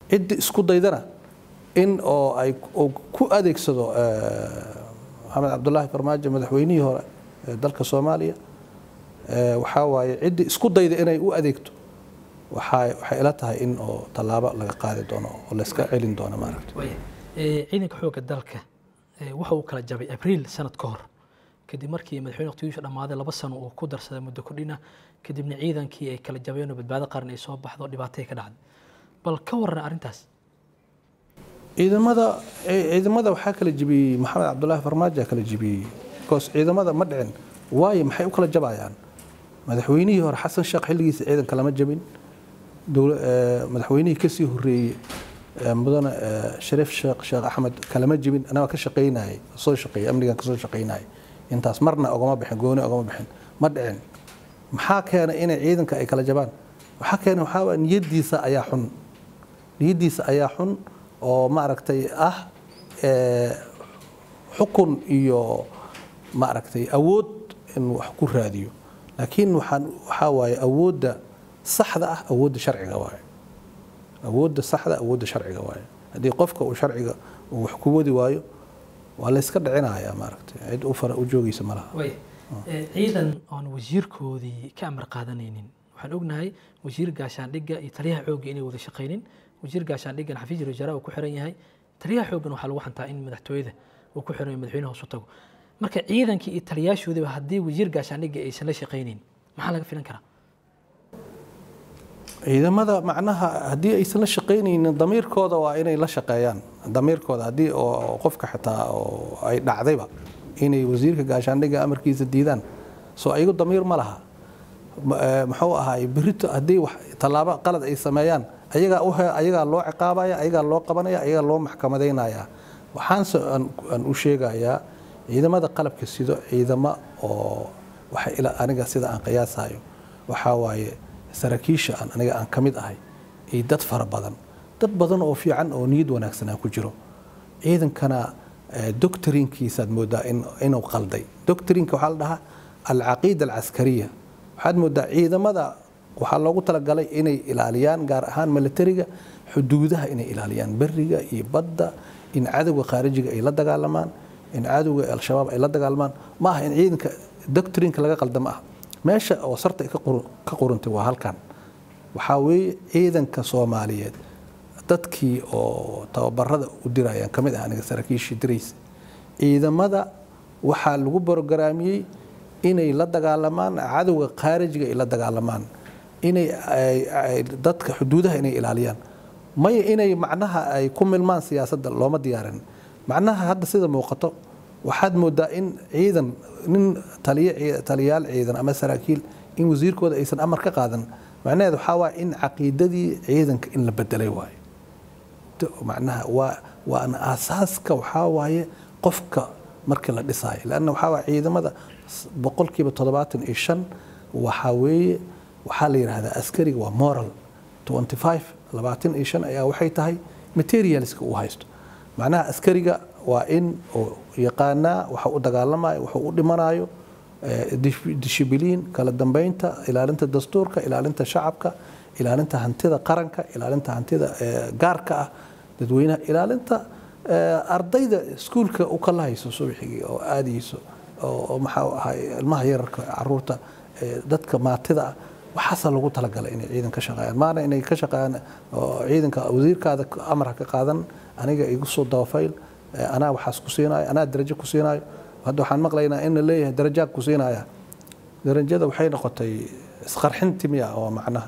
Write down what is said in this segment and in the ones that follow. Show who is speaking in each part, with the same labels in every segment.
Speaker 1: ciddi isku daydana in oo ay oo ku adeegsado maxamed cabdulaahi farmaajo madaxweynihii hore ee dalka soomaaliya waxaa waaye ciddi isku dayda inay u adeegto waxay waxay ila tahay in oo tallaabo laga qaadi doono oo layska celin doono maaragta
Speaker 2: ciidanka xoogga dalka waxa uu kala jabay abriil sanad ka hor kadib markii madaxweyne waqtigiisu dhammaaday laba sano uu ku darsaday muddo kordhina kadibna ciidankii ay kala jabeen oo badbaado qaran ay soo baxdo dhibaatay ka dhacday bal ka warran arrintaas
Speaker 1: ciidamada ciidamada waxaa kala jibiyey maxamed cabdulaahi farmaajo kala jibiyey because ciidamada ma dhicin waayo maxay u kala jabayaan madaxweynihii hore xasan sheekh xilligiisa ciidanka lama jabin madaxweynihii kasii horeeyey mudane shariif sheekh sheekh axmed kalama jibin anaga ka shaqaynayay soo shaqeeyay amnigan kasoo shaqaynayay intaas marna ogama bixin gooni ogama bixin ma dhicin maxaa keenay inay ciidanka ay kala jabaan waxaa keenay waxaa waa niyadiisa ayaa xun niyadiisa ayaa xun oo maaragtay ah xukun iyo maaragtay awood in wax ku raadiyo laakiin waxaan waxaa waaye awoodda saxda ah awoodda sharciga waaye awoodda saxda awoodda sharciga waaye haddii qofka uu sharciga uu wax ku wadi waayo waa la iska dhicinayaa maaragtay cid u fara u joogaysa ma laha
Speaker 2: ciidan oon wasiirkoodii ka amar qaadanaynin waxaan ognahay wasiir gaashaandhigga iyo taliyaha xoogga inay wada shaqaynin wasiir gaashaandhiggan xafiis wasaaraha uu ku xiran yahay taliyaha xooggan waxaa lagu xantaa in madaxtooyada uu ku xiran yahay madaxweynaha hoos u tago marka ciidankii iyo taliyaashoodiba haddii wasiir gaashaandhigga aysan la shaqaynin maxaa laga filan karaa
Speaker 1: ciidamada macnaha haddii aysan la shaqaynaynin damiirkooda waa inay la shaqeeyaan damiirkooda haddii oo qofka xitaa oo ay dhacdayba inay wasiirka gaashaandhigga amarkiisa diidaan soo ayagu damiir ma laha muxuu ahaay berito haddii wax tallaabo qalad ay sameeyaan ayagaa u ayagaa loo ciqaabaya ayagaa loo qabanaya ayagaa loo maxkamadaynaya waxaanse aan u sheegayaa ciidamada qalabka sido ciidamo oo waxa ila aniga sida aan qiyaasayo waxaa waaye saraakiisha aan aniga aan ka mid ahay iyo dad fara badan dad badan oo fiican oo niyad wanaagsan aan ku jiro ciidankana doctrinkiisaad moodaa inuu qalday doctrinka waxaa la dhahaa alcaqiida alcaskariya waxaad moodaa ciidamada waxaa loogu talagalay inay ilaaliyaan gaar ahaan militariga xuduudaha inay ilaaliyaan beriga iyo badda in cadowga khaarijiga ay la dagaalamaan in cadowga al-shabaab ay la dagaalamaan ma aha in ciidanka doctrinka laga qaldama ah meesha oo sarta ay ka qurantay waa halkan waxaa weeye ciidanka soomaaliyeed dadkii oo tababarada u dirayaan ka mid ah aniga saraakiishii diraysa ciidamada waxaa lagu borogaraamiyey inay la dagaalamaan cadowga khaarijiga ay la dagaalamaan inay dadka xuduudaha inay ilaaliyaan maya inay macnaha ay ku milmaan siyaasadda looma diyaarin macnaha hadda sida muuqato waxaad moodaa in ciidan nin taliyaal ciidan ama saraakiil in wasiirkooda aysan amar ka qaadan macnaheed waxaa waaya in caqiidadii ciidanka in la bedelay waayo macnaha waa waana aasaaska waxaa waaye qofka markii la dhisaayo lanna waxaa waaya ciidamada boqolkiiba toddobaatan iyo shan waxaa weeye waxaa la yidhaahdaa askariga waa moral twenty five labaatan iyo shan ayaa waxay tahay materialska uu haysto macnaha askariga waa in uu yaqaanaa waxa u dagaalamayo waxa u dhimanayo dishibiliin kala dambeynta ilaalinta dastuurka ilaalinta shacabka ilaalinta hantida qaranka ilaalinta hantida gaarka ah dadweynaha ilaalinta ardayda iskuulka u kala hayso subaxigii oo aadayso oo maxaa ahay ilmaha yararka caruurta dadka maatida ah waxaasaa lagu talagalay inay ciidan ka shaqeeyaan maana inay ka shaqeeyaan ciidanka wasiirkaada amar ha ka qaadan aniga igu soo dabafayl anaa waxaas ku siinayo anaa darajo ku siinayo hadda waxaan maqlaynaa in la leeyahay darajaad ku siinaya darajada waxay noqotay isqarxinti miya oo macnaha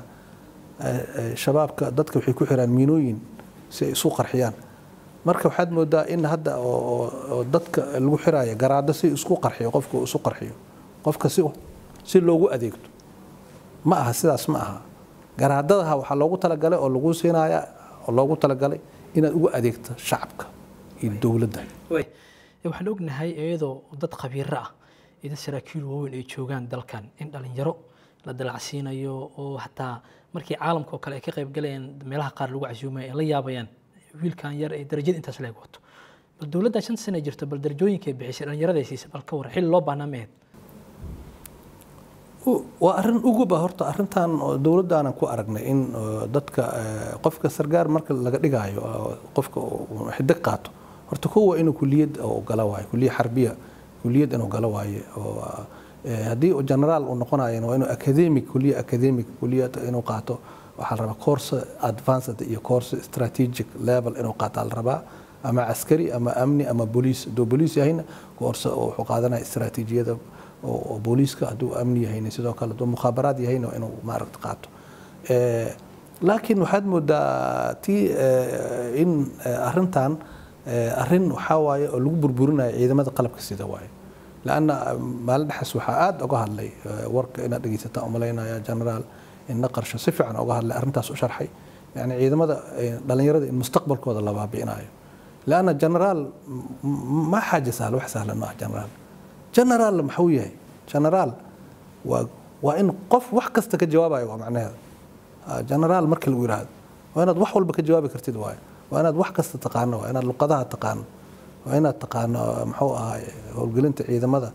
Speaker 1: shabaabka dadka waxay ku xiraan miinooyin si ay isu qarxiyaan marka waxaad moodaa in hadda oo dadka lagu xiraayo garaado si isku qarxiyo qofka isu qarxiyo qofka si si loogu adeegto ma aha sidaas ma aha garaadadaha waxaa loogu talagalay oo lagu siinaya oo loogu talagalay inaad ugu adeegto shacabka iyo dowladda
Speaker 2: waxaan ognahay iyadoo dad khabiiro ah iyo dad saraakiil waaweyn ay joogaan dalkan in dhalinyaro la dalacsiinayo oo hataa markii caalamka oo kale ay ka qayb galayaan meelaha qaar lagu casuumay ay la yaabayaan wiilkan yar ee darajada intaas leeg wato bal dowladdan shanta sana jirto bal darajooyinkay bixisay dhalinyarada siisay bal ka war xilli loo baahnaa mehed
Speaker 1: waa arrin uguba horta arrintan oo dowladdaanan ku aragnay in oo, dadka eh, qofka sargaar marka laga dhigaayo oo qofka uu xidig qaato horta kowa inuu kuliyad oo gala waayo kuliyad xarbiya kuliyad inuu gala waaye oo eh, haddii uu generaal uu noqonayo waa inuu academic kuliya academic kuliyad inuu qaato waxaa la rabaa course advanced iyo course strategic level inuu qaataa la rabaa ama caskari ama amni ama booliis hadduu booliis yahayna course oo wuxuu qaadanaya istaraatiijiyada oo oo booliiska hadduu amni yahayna sidoo kale hadduu mukhaabaraad yahayna waa inuu maaragta qaato Eh, laakiin waxaad moodaa tii eh, in eh, arrintan eh, arrin waxaa waaye oo lagu burburinayo ciidamada qalabka sida waaye lanna maalin dhexaas waxaa aada uga hadlay eh, warka inaad dhegeysataan umalaynaya generaal inna qarsho si fiican uga hadlay arrintaas u sharxay yani ciidamada eh, dhallinyarada in mustaqbalkooda la baabi'inayo lanna generaal ma xaaja sahla wax sahlan maaha generaal generaal maxuu yahay generaal waa waa in qof wax kasta ka jawaabayo waa macnaheeda Ah, generaal marka lagu yidhaahdo waa inaad wax walba ka jawaabi kartid waayo waa inaad wax kasta taqaano waa inaad luqadaha taqaano waa inaad taqaano muxuu ahaay howlgelinta ciidamada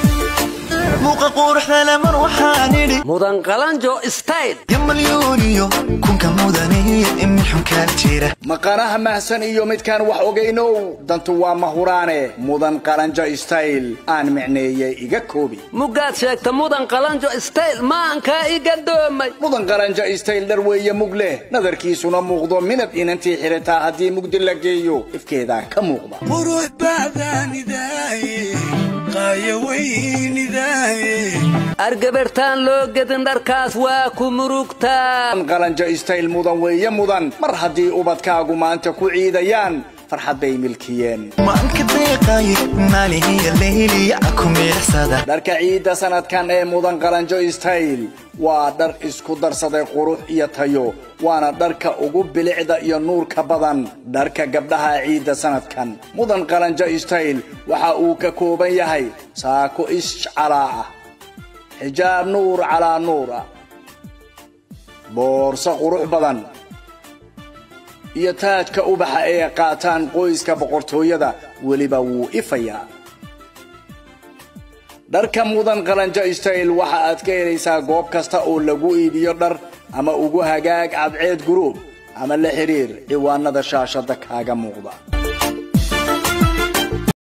Speaker 3: muuqa quruxda lemar waxaan idhi
Speaker 4: mudan qalanjo style
Speaker 3: yamalyuuniyo kunka mudaniyo imin xunkaa jira
Speaker 5: maqanaha mahsan iyo midkaan wax ogaynow dantu waa mahuraane mudan qalanjo style aan micneeyey iga koobi
Speaker 4: mugaad sheegta mudan qalanjo style maankaa iga doomay
Speaker 5: mudan qalanjo style dhar weeye mug leh nadarkiisuna muuqdo midab inantii xirataa haddii mugdi la geeyo ifkeedaa ka muuqda
Speaker 3: qurux bacdaanidaaye qaaya weynidaaye
Speaker 4: argabartaan loo gedin dharkaas waa ku murugtaa
Speaker 5: mudan qalanjo style mudan weeye mudan mar haddii ubadkaagu maanta ku ciidayaan farxad bay milkiyeen
Speaker 3: maalka deeqaaye maalihiya leyliya ku miirsada
Speaker 5: dharka ciidda sanadkan ee mudan qalanjo style waa dhar isku darsaday qurux iyo tayo waana dharka ugu bilicda iyo nuurka badan dharka gabdhaha ciidda sanadkan mudan qalanjo style waxa uu ka kooban yahay saako ishcalaa ah xijaab nuur calaa nuur ah boorso qurux badan iyo taajka ubaxa ee qaataan qoyska boqortooyada weliba wuu ifayaa dharka mudan qalanjo style waxa aad ka helaysaa goob kasta oo lagu iibiyo dhar ama ugu hagaag cadceed guruub ama la xiriir ciwaanada shaashada kaaga muuqda